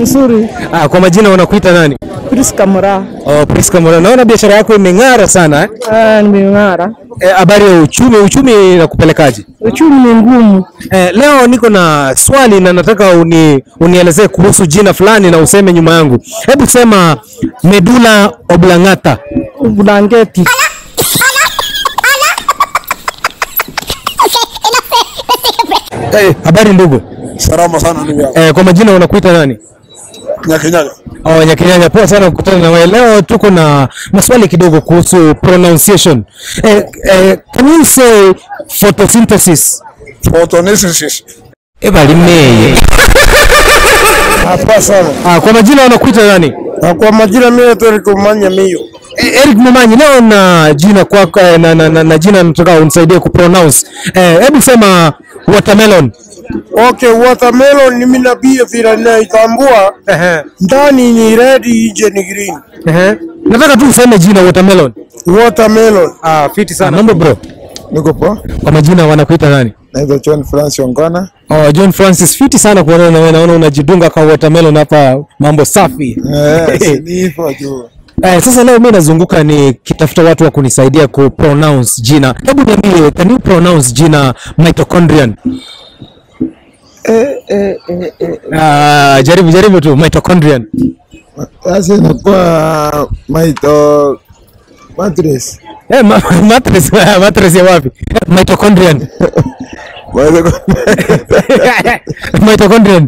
Nzuri. Ah, kwa majina wanakuita nani? Priska Mura. Oh, Priska Mura. Naona biashara yako imeng'ara sana eh? Ah, nimeng'ara. Eh, Habari ya uchumi, uchumi inakupelekaje? Uchumi ni ngumu. Eh, leo niko na swali na nataka uni, unielezee kuhusu jina fulani na useme nyuma yangu. Hebu sema medulla oblongata. Blanketi. Eh, habari ndugu. Salama sana ndugu yangu. Eh, kwa majina unakuita nani? Nyakinyaga. Oh, Nyakinyanya, poa sana kukutana na wewe. Leo tuko na maswali kidogo kuhusu pronunciation. Eh, eh, can you say photosynthesis? Photosynthesis. Eba limeye. Hapa sana. Ah, kwa majina unakuita nani? Na kwa majina mimi naitwa Eric Manya Mio. Eh, Eric Mumanyi, leo na jina kwako eh, na, na, na, na jina nataka unisaidie kupronounce. Eh, hebu sema watermelon. Okay, watermelon mimi na pia vile ninaitambua Ehe. ndani ni red nje ni green. Ehe. Nataka tu useme jina watermelon. Watermelon. Ah, fiti sana. Mambo bro. Niko poa. Kwa majina wanakuita nani? Naitwa John Francis Ongona. Oh, John Francis, fiti sana kuonana na wewe. Naona unajidunga kwa watermelon hapa, mambo safi. Eh, si ni hivyo tu. Eh, sasa leo mimi nazunguka nikitafuta watu wa kunisaidia ku pronounce jina. Hebu niambie, can you pronounce jina mitochondrian? Eh, eh, eh, eh. Ah, jaribu jaribu tu mitochondrian. Sasa inakuwa maito mattress. Eh, ma mattress mattress ya wapi? Mitochondrian. Maito mitochondrian.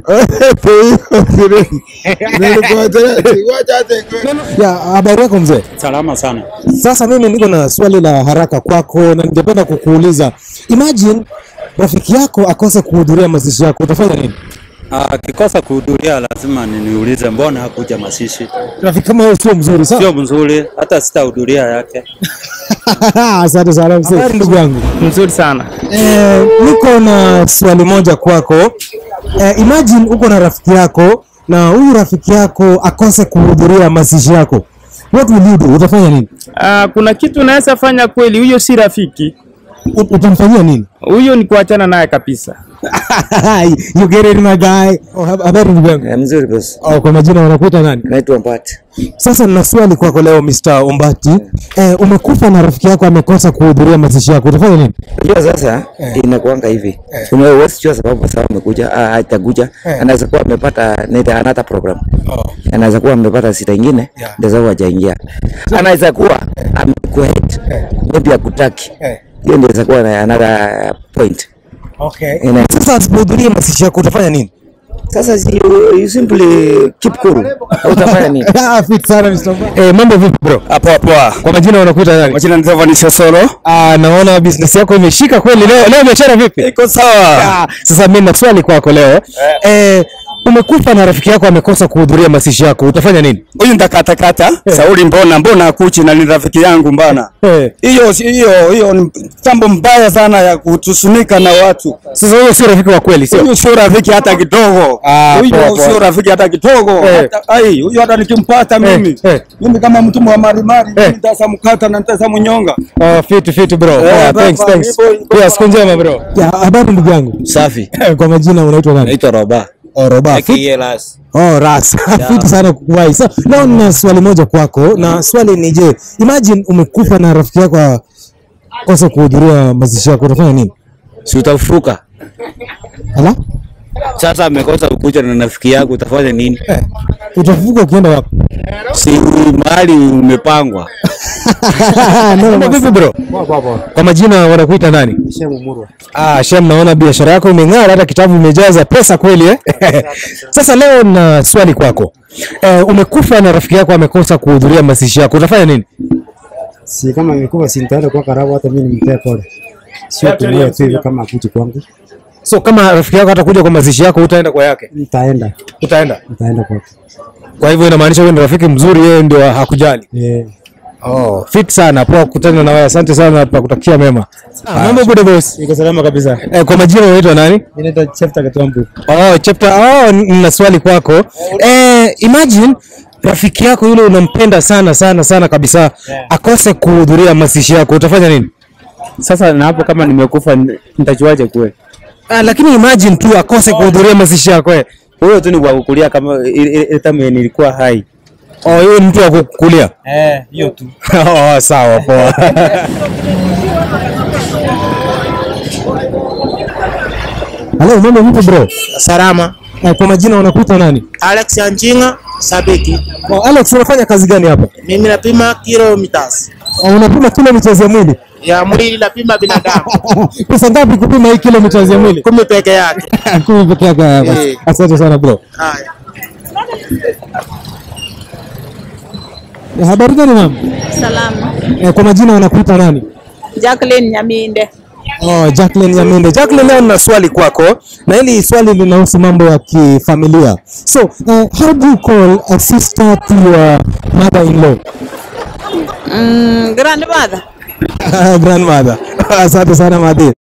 Ya, habari yako mzee? Salama sana. Sasa mimi niko na swali la haraka kwako na ningependa kukuuliza. Imagine rafiki yako akose kuhudhuria mazishi yako, utafanya nini? Akikosa kuhudhuria lazima niniulize mbona hakuja mazishi. Rafiki kama wewe sio mzuri sana. Sio mzuri, hata sitahudhuria yake. Asante sana mzee. Habari ndugu yangu. Nzuri sana. Eh, niko na swali moja kwako. Eh, imagine uko na rafiki yako na huyu rafiki yako akose kuhudhuria mazishi yako. What will you do? Utafanya nini? Ah, kuna kitu naweza fanya kweli, huyo si rafiki. Ut- Utamfanyia nini? Huyo ni kuachana naye kabisa. you get it my guy. Oh, hab- habari ndugu yangu. Eh, mzuri boss. Oh, kwa majina wanakuita nani? Naitwa Mbati. Sasa nina swali kwako leo Mr. Ombati. Eh, umekufa na rafiki yako amekosa kuhudhuria mazishi yako. Utafanya nini? Unajua sasa inakuanga hivi. Unajua huwezi jua sababu sawa amekuja, ah, hatakuja. Anaweza kuwa amepata nita another program. Anaweza kuwa amepata sita ingine ndio sababu hajaingia. Anaweza kuwa amekuhate. Maybe akutaki. Hiyo ndio inaweza kuwa na another point. Okay. Ina- Sasa asipohudhuria mazishi yako utafanya nini? Sasa si- you, you simply keep cool. Utafanya nini? Ah, fit sana Mr. Ombati. Eh, mambo vipi bro? Poa poa. Kwa majina wanakuita nani? Majina ni Zavanisha Solo. Ah, naona business yako imeshika kweli leo. Leo biashara vipi? Iko sawa. Ah, sasa mimi na swali kwako leo. Eh, umekufa na rafiki yako amekosa kuhudhuria mazishi yako. Utafanya nini? Huyu ndakatakata. Sauli mbona mbona akuchi na ni rafiki yangu mbana. Eh. Hiyo si- hiyo hiyo ni jambo mbaya sana ya kutusunika na watu. Sasa huyo sio rafiki wa kweli, sio? Huyu sio rafiki hata kidogo. Ah, poa, Huyu poa. sio rafiki hata kidogo. Eh. Hata ai, huyu hata nikimpata mimi. eh. Mimi kama mtu wa marimari, Eh. mimi nitasamkata na nitasamnyonga. Oh, fit fit bro. Eh, Oh, thanks baba, thanks. hivyo, hivyo. Pia siku njema bro. Ya, habari ndugu yangu. Safi. Kwa majina unaitwa nani? Naitwa Roba. Oh, Roba. Fit- Kielas. Oh, ras. Fiti sana kukuwahi. So, leo nina swali moja kwako na swali ni je, imagine umekufa na rafiki yako akose kuhudhuria mazishi yako utafanya nini? Si utafuka. Ala? Sasa amekosa kukuja na rafiki yako utafanya nini? Utafufuka ukienda wapi? Si mahali umepangwa. Mambo vipi bro? Kwa majina wanakuita nani? Ah, Shem, naona biashara yako imeng'ara, hata kitabu imejaza pesa kweli eh? Sasa leo na swali kwako. Eh, umekufa na rafiki yako amekosa kuhudhuria mazishi yako, utafanya nini? si kama imekuwa si nitaenda kwa karabu, hata mimi nimpee pole, sio tumia tu hivi kama akuji kwangu, So kama rafiki yako atakuja kwa mazishi yako, utaenda kwa yake? nitaenda Utaenda. nitaenda kwake. Kwa hivyo inamaanisha wewe ni rafiki mzuri, yeye ndio hakujali. Eh, Oh, fit sana. Poa kukutana na wewe. Asante sana kwa kutakia mema. Ah, mambo good boss. iko salama kabisa. Eh, kwa majina unaitwa nani? Mimi naitwa Chefta Katambu. Oh, chapter. Oh, nina swali kwako. Eh, imagine rafiki yako yule unampenda sana sana sana kabisa akose kuhudhuria mazishi yako, utafanya nini? Sasa na hapo kama nimekufa nitajuaje kweli? Ah, lakini imagine tu akose kuhudhuria mazishi yako eh. Huyo tu ni kwa kukulia kama ile ile time nilikuwa hai. Oh, hiyo ni mtu wa kukulia. Eh, hiyo tu. oh, sawa poa. Halo, mambo vipi bro? Salama. Eh, kwa majina unakuita nani? Alex Anjinga, sabiki. Oh, Alex unafanya kazi gani hapa? Mimi napima kilometers Oh, unapima kilomita ya mwili. ya mwili, napima binadamu Pesa ngapi kupima hii kilomita ya mwili? kumi peke yake. Kumi peke yake. basi. Eh. Asante sana bro. Haya. Eh, Habari gani mama? Salama. Eh, kwa majina unakuita nani? Jacqueline Nyaminde. Oh, Jacqueline Nyamende. Jacqueline, leo nina swali kwako na hili swali linahusu mambo ya kifamilia. So, uh, how do you call a sister to your mother-in-law? Mm, grandmother. Grandmother. Asante sana Madhi.